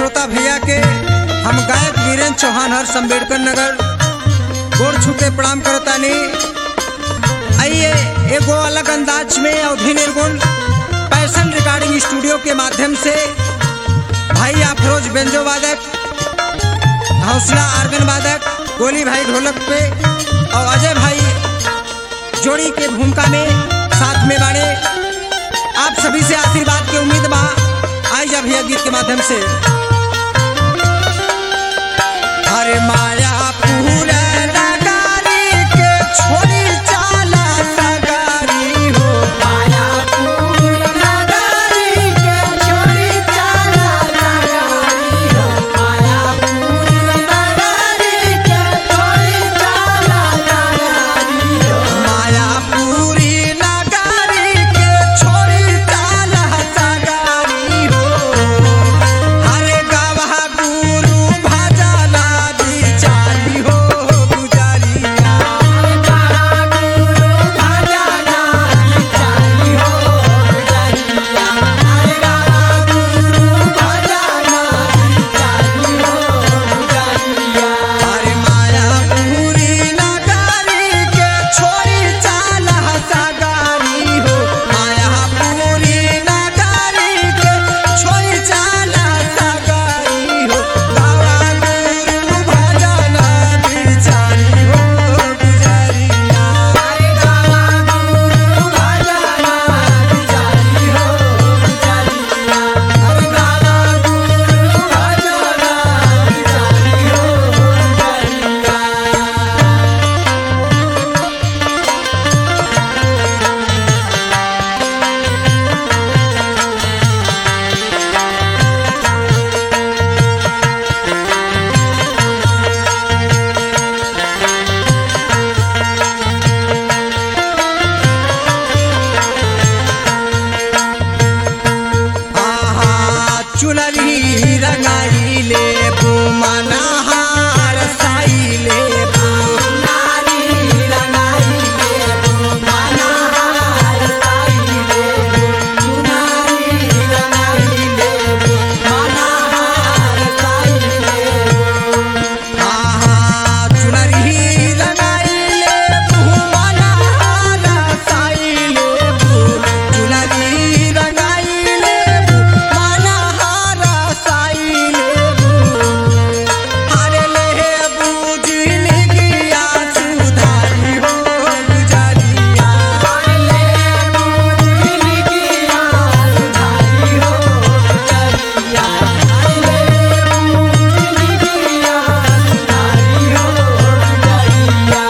श्रोता भैया के हम गायक वीरेंद्र चौहान हर्ष अम्बेडकर नगर गोड़ छू के प्रणाम करतानी आइए एगो अलग अंदाज में अवधि निर्गुण पैशन रिकॉर्डिंग स्टूडियो के माध्यम से भाई अफरोज बेंजो वादक हौसला आर्गन वादक गोली भाई ढोलक पे और अजय भाई जोड़ी के भूमिका में साथ में बाड़े आप सभी से आशीर्वाद की उम्मीद बा आई जा भैया गीत के माध्यम से हरे माया पूरा नगारी के छोड़ी चाला सगारी हो माया पूरा नगारी के छोड़ी चाला सगारी हो माया पूरा नगारी के छोड़ी चाला सगारी हो माया पूरी नगारी के छोड़ी चाला सगारी हो हरे गावा गुरु भजला बिचारी हो गुजारिया हरे गावा गुरु भजला बिचारी हो गुजारिया हरे गावा गुरु भजला बिचारी हो गुजारिया हरे माया पूरी नगारी के छोड़ी चाला सगारी हो माया पूरी नगारी के छोड़ी चाला सगारी हो गावा गुरु भजला बिचारी हो गुजारिया हरे गावा गुरु भजला बिचारी हो गुजारिया हरे गावा गुरु भजला बिचारी हो गुजारिया आहा चुनरी रंगाई ले मनहार साई ले नारी रंगाई ले मनहार साई ले चुनरी रंगाई ले मनहार साई ले आहा चुनरी रंगाई ले मनहार साई ले चुनरी रंगाई ले मनहार साई ले हरे ले बूझिन गिया सुधारी हो गुजारिया हरे ले बूझिन गिया सुधारी हो गुजारिया हरे ले बूझिन गिया सुधारी हो गुजारिया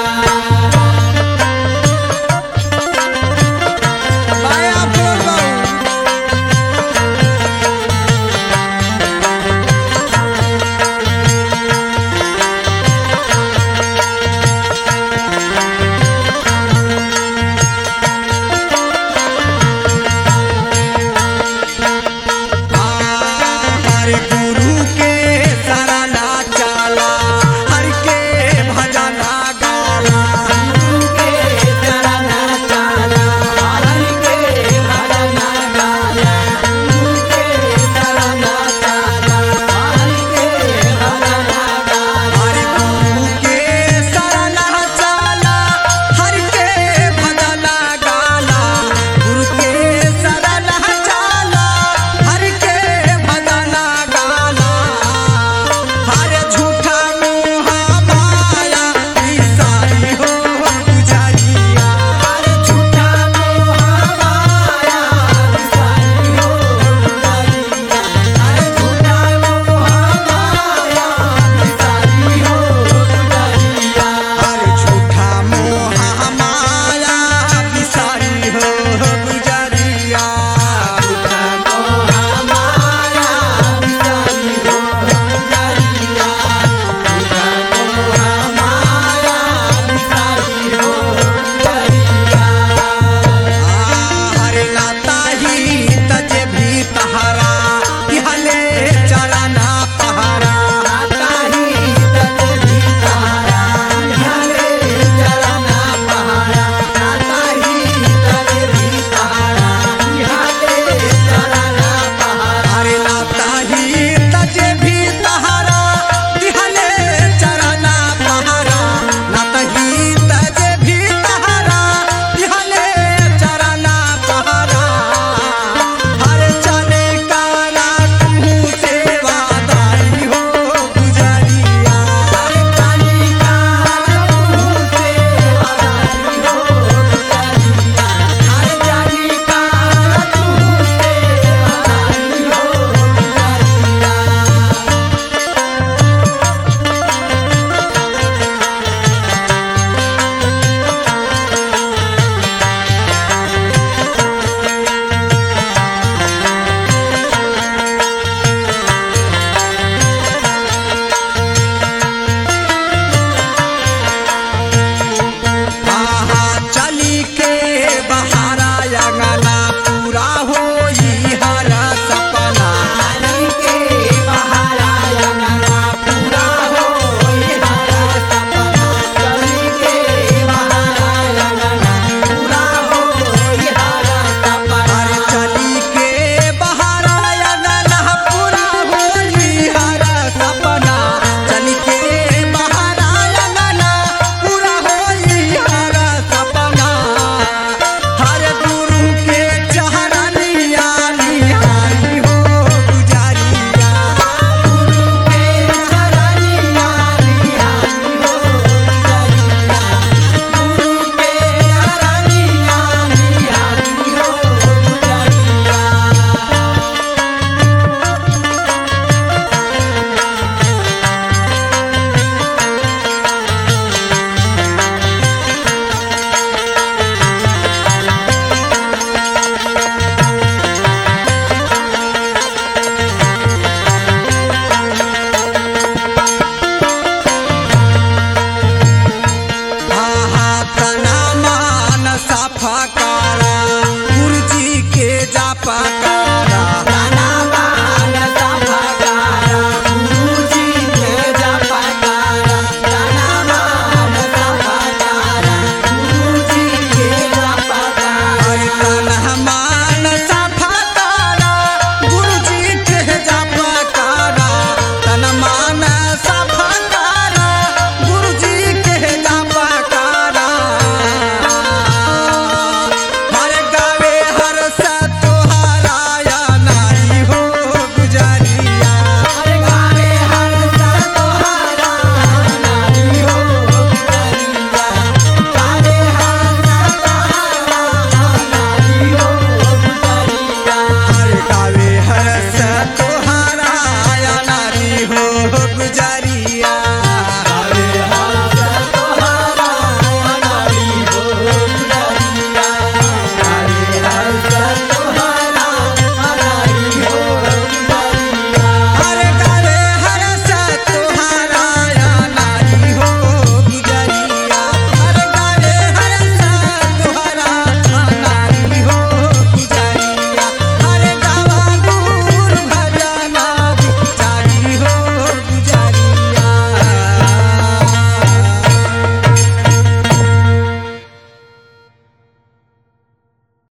माया बोलो हरे